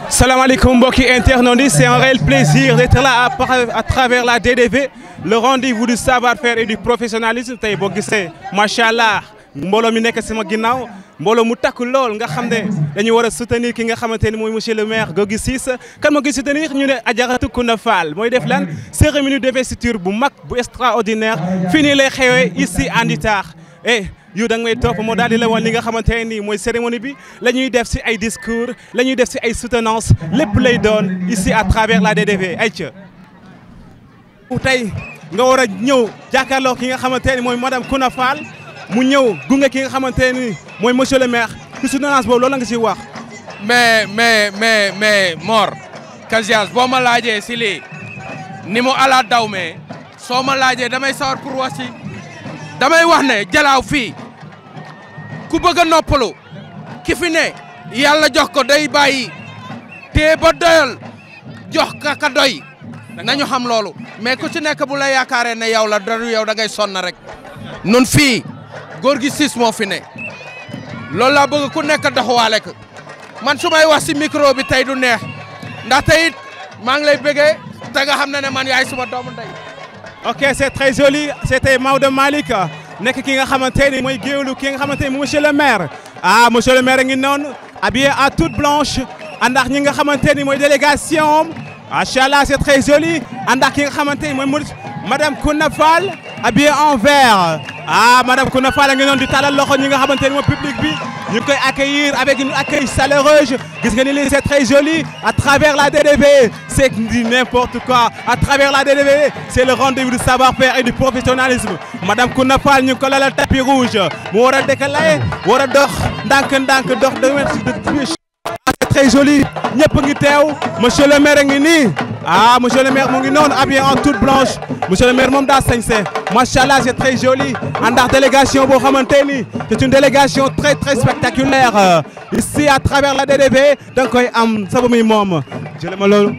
salaamaaleykum mbokki internautes yi c'est un réel plaisir d'être là à, à travers la DDV le rendez-vous du savoir-faire et du professionnalisme tey boo gisee macha allah mbooloo mi nekk sama ginnaaw mbooloo mu takku lool nga xam ne dañu war a soutenir ki nga xamante ni mooy monsieur le maire Gorgui Ciss kan moo koy soutenir ñu ne Adjaratou Kounda Fall mooy def lan cérémonie d'investiture bu mag bu extraordinaire fii nii lay xewee ici à Ndithar eh yow da nga may topp moo daal di la woon li nga xamante ne nii mooy cérémonie bi la ñuy def si ay discours la ñuy def si ay soutenance lépp lay doon ici à travers la DDV ay ca tey nga war a ñëw jàkkaarloo ki nga xamante ni mooy madame Kounda Fall mu ñëw gunge ki nga xamante ni mooy monsieur le maire ci soutenance boobu loolu la nga siy wax. mais mais mais mais Mor Kasias boo ma laajee si lii ni mu ala daw mais soo ma laajee damay sawar pour wax si damay wax ne jalaaw fii ku bëgg a noppalu ki fi ne yàlla jox ko day bàyyi te ba doyal jox ka ka doy nañu xam loolu mais ku ci nekk bu la yaakaaree ne yow la daru yow da ngay sonn rek nun fii Gorgui Ciss moo fi ne loolu laa bëgg ku nekk doxuwaale ko man su may wax si micro bi tey du neex ndax tey it maa ngi lay bëggee te nga xam ne ne man yaay suma doomu ndey ok c'est très joli c'était Maodo Malick nekk ki nga xamante ni mooy géewlu ki nga xamante ni monsieur le maire ah monsieur le maire a ngi noonu habillé en toute blanche àndax ñi nga xamante ni mooy délégation macha allah c'est très joli àndax ki nga xamante ni mooy madame Kounda Fall habillée en vert ah madame Kounda Fall a ngi noonu di talal loxo ñi nga xamante ni mooy public bi ñu ngi koy accueillir avec une accueil chaleureuse gis nga ni lii c'est très joli à travers la DDV c'est du n'importe quoi à travers la DDV c'est le rendez-vous du savoir-faire et du professionnalisme madame Kounda Fall ñu ngi ko lalal tapis rouge mu war a décaler war a dox ndànk-ndànk dox de c'est très joli ñëpp ngi teew monsieur le maire ngi nii ah monsieur le maire mu ngi noonu habillé en toute blanche monsieur le maire moom daa sañse macha allah c'est très joli àndax délégation boo xamante ni c'est une délégation très très spectaculaire ici à travers la DDV da nga koy am sabu muy moom jële ma loolu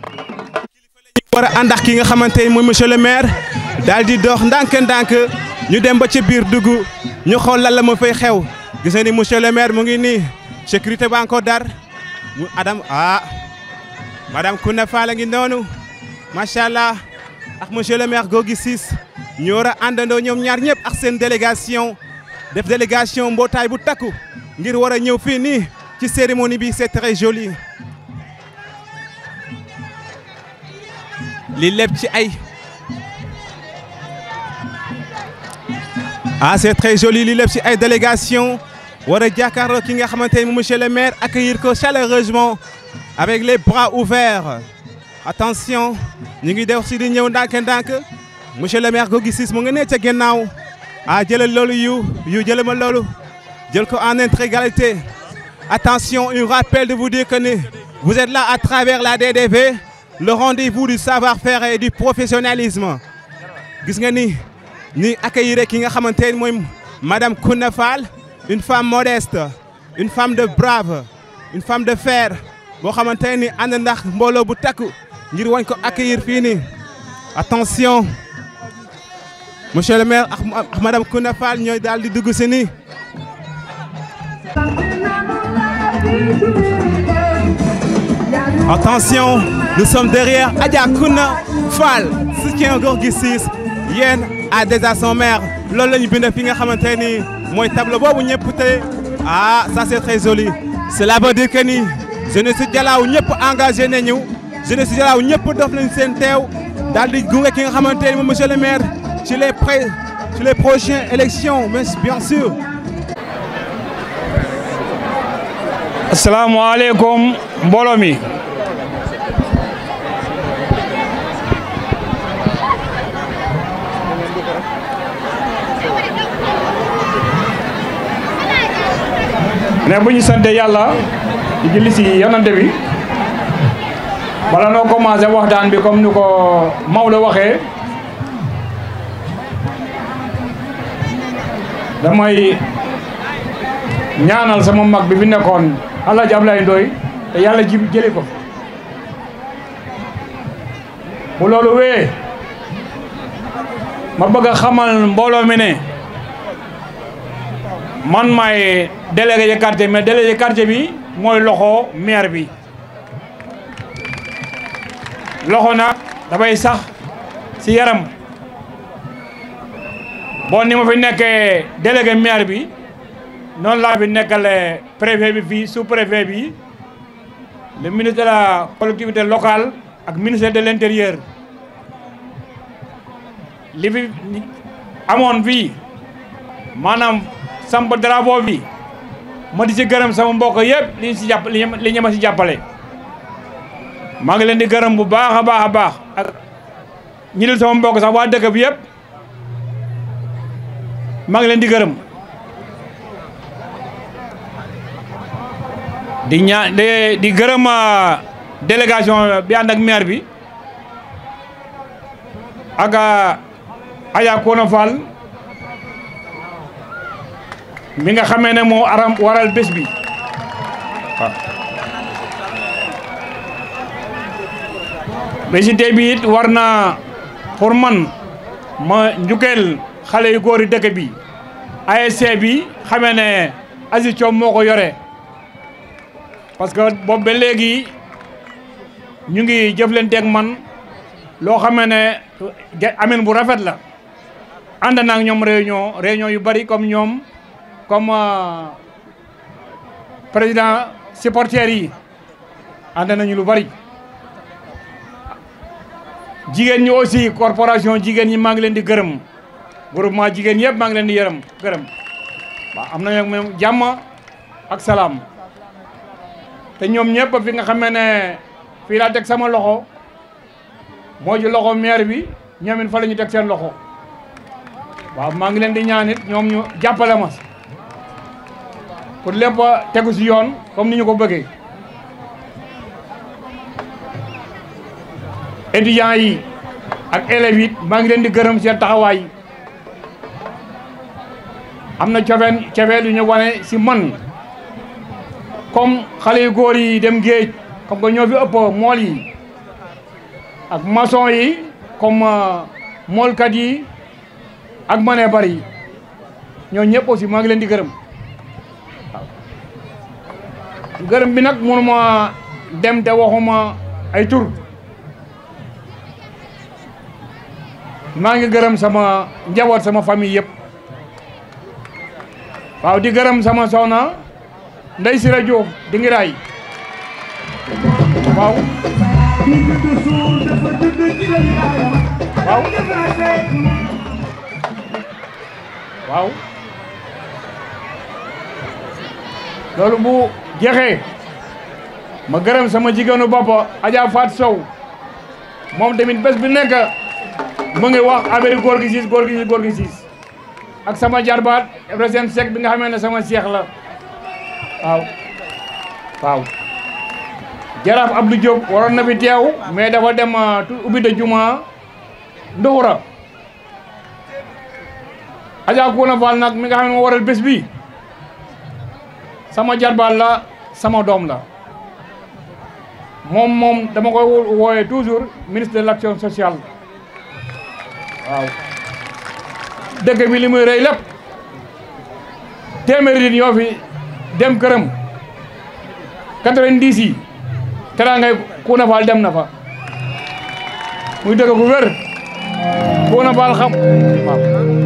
war a àndax ki nga xamante ni mooy monsieur le maire daal di dox ndànk-ndànk ñu dem ba ci biir dugg ñu xool lan la ma fay xew gis nga ni monsieur le maire mu ngi nii sécurité ba encore dar mu adam ah madame Kounda Fall a ngi noonu macha allah ak monsieur le maire Gorgui Ciss ñu war a àndandoo ñoom ñaar ñëpp ak seen délégation def délégation mbootaay bu takku ngir war a ñëw fii nii ci cérémonie bi c'est très joli li lépp ci ay ah c'est très joli li lépp ci ay délégation war a jàkkaarloo ki nga xamante ni monsieur le maire accueillir ko chaleureusement avec les bras ouverts attention ñu ngi def si di ñëw ndànk-ndànk monsieur le maire Gorgui Ciss mu nga ne ca ginnaaw ah jëlal loolu yu yu jëlal ma loolu jël ko en intégralité attention un rappel de vous dire que ni vous êtes là à travers la DDV le rendez-vous du savoir-faire et du professionnalisme gis nga ni ni accueillir ki nga xamante ni mooy madame Kounda Fall une femme modeste une femme de brave une femme de fer boo xamante ni ànd ndax mbooloo bu takku ngir wañ ko accueillir fii nii attention monsieur le maire ak madame Kounda Fall ñooy daal di dugg si nii attention nous sommes derrière Adja Kounda Fall soutien Gorgui Ciss yéen à déjà son maire loolu la ñu bind fi nga xamante ni mooy tableau boobu ñëpp te ah ça c'est très joli cela veut dire que ni jeunesse si Jalaaw ñëpp engagé nañu jeunesse si Jalaaw ñëpp dof nañ seen teew daal di gunge ki nga xamante ni moom monsieur le maire ci les pré ci les prochaines élections mais bien sûr. asalaamaaleykum mbooloo mi. ne bu ñu sante yàlla di julli si yonante bi bala noo commencé waxtaan bi comme ni ko Maodo waxee damay ñaanal sama mag bi fi nekkoon Alaaji Ablaye Ndoye te yàlla ji jëli ko bu loolu wee ma bëgg a xamal mbooloo mi ne man maay délégué de quartier mais délégué quartier bi mooy loxo maire bi loxo nag dafay sax si yaram bon ni ma fi nekkee délégué maire bi noonu laa fi nekkale préfet bi fii sous préfet bi le ministre de la collectivité locale ak ministère de l'intérieur li fi amoon fii maanaam samp drapeau bi ma di si gërëm sama mbokk yëpp li ñu si jàpp li ñu ma si jàppale maa ngi leen di gërëm bu baax a baax a baax ak ñi dul sama mbokk sax waa dëkk bi yëpp maa ngi leen di gërëm di ñaa di di gërëm délégation bi ànd ak maire bi ak Aya Kona Fall mi nga xamee ne moo aram waral bés bi waaw bési tey bi it war na pour man ma njukkeel xale yu góor yi dëkk bi ASC bi xamee ne Aziz Thiom moo ko yore parce que boobu ba léegi ñu ngi jëflanteeg man loo xamee ne amin bu rafet la ànd naa ak ñoom réunion réunion yu bari comme ñoom comme président supporters yi ànd nañu lu bari jigéen ñi aussi corporation jigéen ñi maa ngi leen di gërëm groupement jigéen yëpp maa ngi leen di yërëm gërëm waaw am nañu moom jàmm ak salaam te ñoom ñëpp fi nga xamee ne fii laa teg sama loxo moo ji loxo maire bi ñoom it fa la ñu teg seen loxo waaw maa ngi leen di ñaan it ñoom ñu jàppale ma pour lépp tegu si yoon comme ni ñu ko bëggee étudiants yi ak élèves yi maa ngi leen di gërëm seen taxawaay am na cofeen cofeel yu ñu wane si man comme xale yu góor yi dem géej comme que ñoo fi ëpp mool yi ak maçon yi comme moolkat yi ak manee bari ñoo ñëpp aussi maa ngi leen di gërëm waaw gërëm bi nag mënuma dem te waxuma ay tur maa ngi gërëm sama njaboot sama famille yëpp waaw di gërëm sama soxna Ndey Sira Diouf di ngi raay waaw waaw waaw loolu bu jeexee ma gërëm sama jigéenu bopp Adja Fat Sow moom tamit bés bi nekk mu ngi wax affaire góor gi siis góor gi siis góor gi siis ak sama jarbaat Ibrahima Seck bi nga xamee ne sama seex la waaw waaw jaraaf Abdou Diop waroon na fi teew mais dafa dem ubbi de juma nduxura Adja Kouna Fall nag mi nga xam ne moo waral bés bi sama jarbaat la sama doom la moom moom dama koy wooyee toujours ministre de l'action sociale waaw dëkk bi li muy rëy lépp téeméeri nit ñoo fi dem këram quatre-vingt-dix yi teraangay Kouna Fall dem na fa muy dëkk gu wér Kouna Fall xam waaw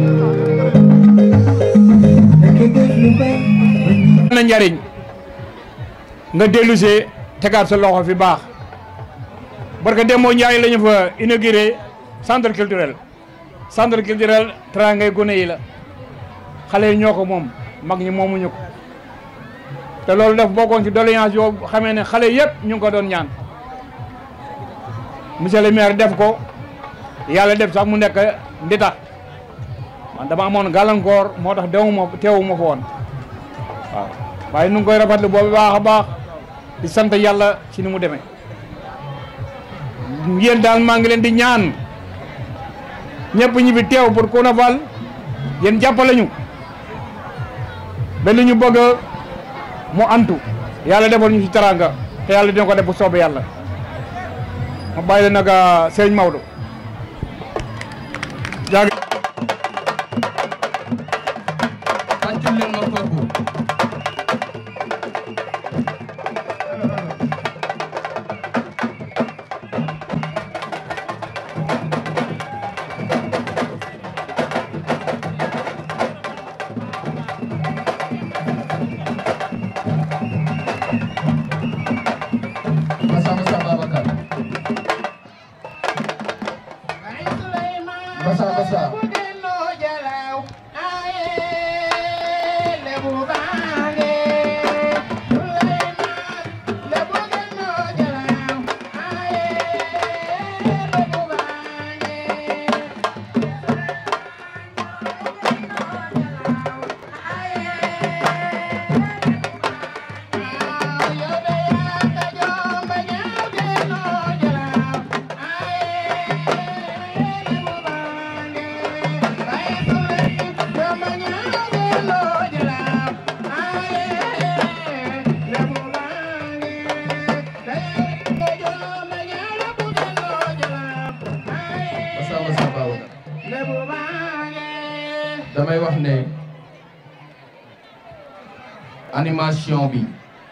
na njariñ nga dellusee tegaat sa loxo fi baax barka demoo Njaay la ñu fa inauguré centre culturel centre culturel teraangay gone yi la xale yi ñoo ko moom mag ñi moomuñu ko te loolu def bokkoon ci doléance yoo xamee ne xale yëpp ñu ngi ko doon ñaan monsieur le maire def ko yàlla def sax mu nekk ndita man dama amoon gàllankoor moo tax dewuma teewuma fa woon waaw waaye nu ngi koy rafetlu boobu baax a baax di sant yàlla ci ni mu demee yéen daal maa ngi leen di ñaan ñëpp ñi fi teew pour Kouna Fall yéen jàppale ñu ba li ñu bëgg mu antu yàlla defal ñu ci taranga te yàlla dina ko def bu soobee yàlla ma bàyyi la nag sëñ Maodo jaag tàccul leen ma kooku damay wax ne animation bi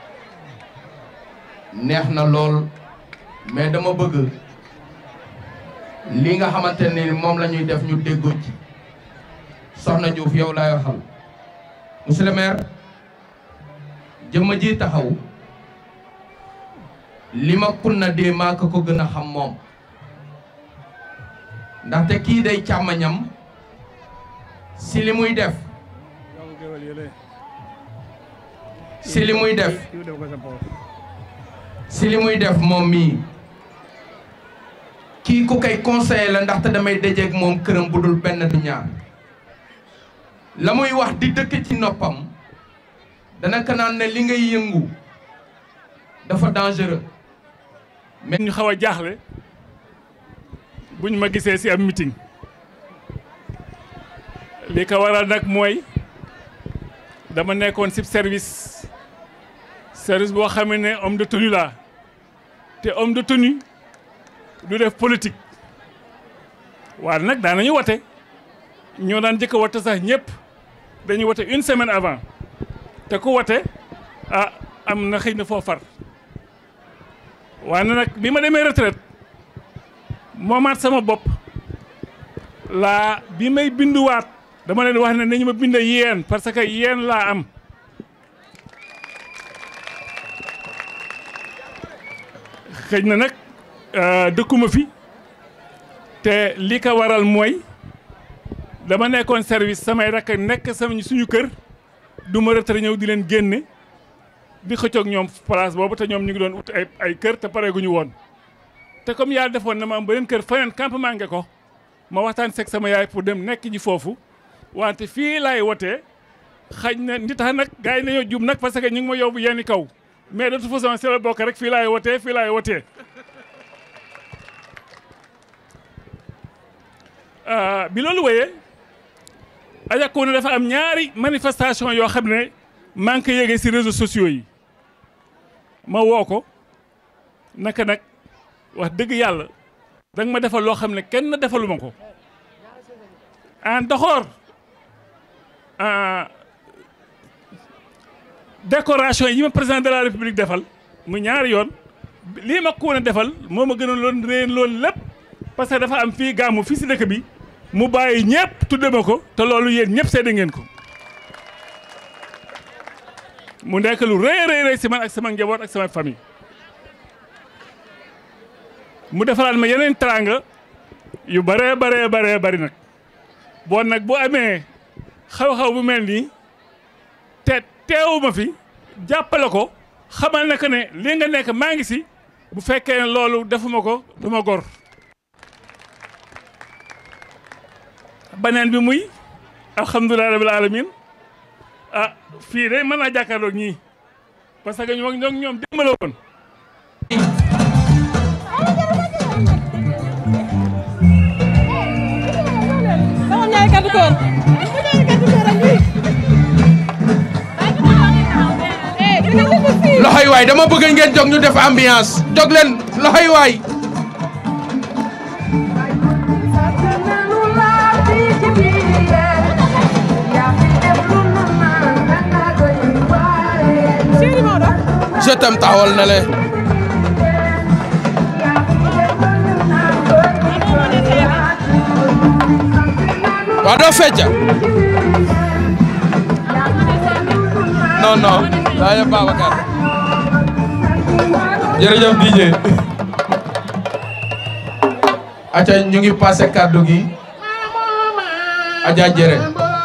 neex na lool mais dama bëgg li nga xamante ni moom la ñuy def ñu déggoo ci soxna Diouf yow laay waxal monsieur le maire jëmma ji taxaw li ma kunna dee maa ko ko gën a xam moom ndaxte kii day càmmañam si li muy def si li muy def si li muy def moom mii kii ku koy conseiller la ndaxte damay dajeeg moom këram bu dul benn du ñaar la muy wax di dëkk ci noppam dana ko naan ne li ngay yëngu dafa dangereux mais ñu xaw a jaaxle bu ñu ma gisee ci am meeting li ko waral nag mooy dama nekkoon ci service service boo xam ne homme de tenue laa te homme de tenue du def politique waaye nag daan nañu wote ñoo daan jëkk a wote sax ñëpp dañuy wote une semaine avant te ku wote ah am na xëy na foo far waaye nag bi ma demee retraite moomaat sama bopp laa bi may binduwaat dama leen wax ne nañu ma bind yéen parce que yéen laa am xëy na nag dëkkuma fi te li ko waral mooy dama nekkoon service samay rakk nekk sama suñu kër du ma retraite ñëw di leen génne di xëccoog ñoom place boobu te ñoom ñu ngi doon ut ay ay kër te pareeguñu woon te comme yàlla defoon na ma am beneen kër feneen campement nge ko ma waxtaan seeg sama yaay pour dem nekk ji foofu wante fii laay wotee xañ na ndi tax nag gars yi nañoo jub nag parce que ñu ngi ma yóbbu yenn kaw mais de toute façon si la bokk rek fii laay wotee fii laay wotee bi loolu wéyee ajakkoon dafa am ñaari manifestation yoo xam ne maa ngi ko yéegee si réseaux sociaux yi ma woo ko naka nag wax dëgg yàlla danga ma defal loo xam ne kenn defaluma ko en doxoor décoration yi ma président de la république defal mu ñaari yoon lii ma ko woon a defal moo ma gënoon loon réen loolu lépp parce que dafa am fii gàmmu fii si dëkk bi mu bàyyi ñëpp tudde ma ko te loolu yéen ñëpp seede ngeen ko mu nekk lu rëy rëy rëy si man ak sama njaboot ak sama famille mu defalaat ma yeneen teraanga yu bëree baree baree bëri nag bon nag bu amee xaw-xaw bu mel nii te teewuma fi jàppale ko xamal na que ne li nga nekk maa ngi si bu fekkee ne loolu defuma ko du ma gor baneen bi muy alhamdulilah rabil alamin ah fii de mën naa jàkkaarloog ñii parce que ñoo ñoo ñoom dimbala woon loxoy waay dama bëgg ngeen jóg ñu def ambiance jóg leen loxoy waay je t'aime taxawal na le waa doo fecca non non daa yëpp Babacar jërëjëf DJ aca ñu ngi passé kàddu gi aja jere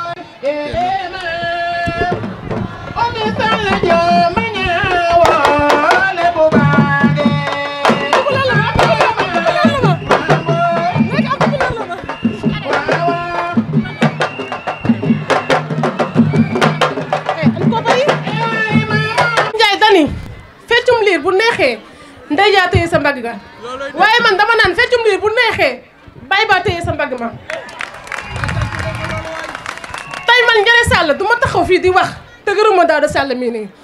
Njaay dani feccum liir bu neexee ndey jaa téye sa mbagg ga waaye man dama naan feccum liir bu neexee bay baa téye sa mbagg ma tey man Ndiéré Sall du ma taxaw fii di wax te gërëma Daouda Sall mii nii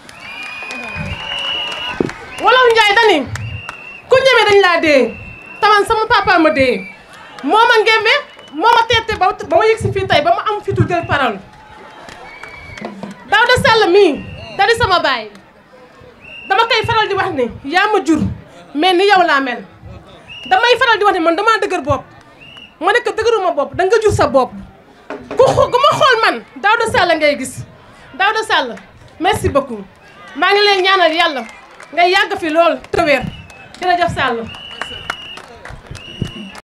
wolof Njaay dani ku ñeme dañ laa dee taman sama papa ma dee moo ma ngembe moo ma teete ba ba ma yëg si fii tey ba ma am fitu jël parole Daouda Sall mii da di sama baay dama koy faral di wax ne yaa ma jur mais ni yow laa mel damay faral di wax ne man damaa dëgër bopp ma nekk dëgëruma bopp da nga jur sa bopp ku xo- ku ma xool man Daouda Sall ngay gis Daouda Sall merci beaucoup maa ngi leen ñaanal yàlla nga yàgg fi lool te wér jërëjëf Sall